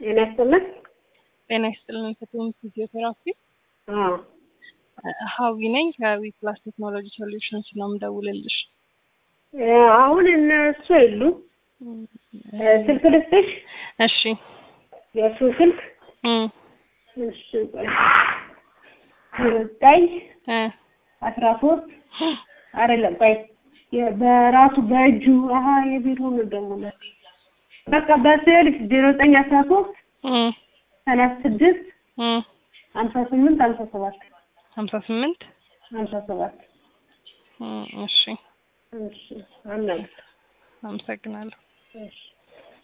ጤና ይስጥልን። ጤና ይስጥልን። ፍትህን ፊዚዮቴራፒ አዎ ሀዊ ነኝ ከዊ ፕላስ ቴክኖሎጂ ሶሉሽንስ ነው የምደውልልሽ። እ አሁን እነሱ የሉም። እ ስልክ ልስጥሽ? እሺ የእሱ ስልክ እም እሺ ቆይ ዘጠኝ እ አስራ ሶስት አይደለም ቆይ የ- በራሱ በእጁ አሀ የቢሮ ነው ደግሞ ለ- በቃ በስልክ ዜሮ ዘጠኝ አስራ ሶስት እም ሰላሳ ስድስት እም ሀምሳ ስምንት ሀምሳ ሰባት ሀምሳ ስምንት ሀምሳ ሰባት እም እሺ እሺ አናግር አመሰግናለሁ። እሺ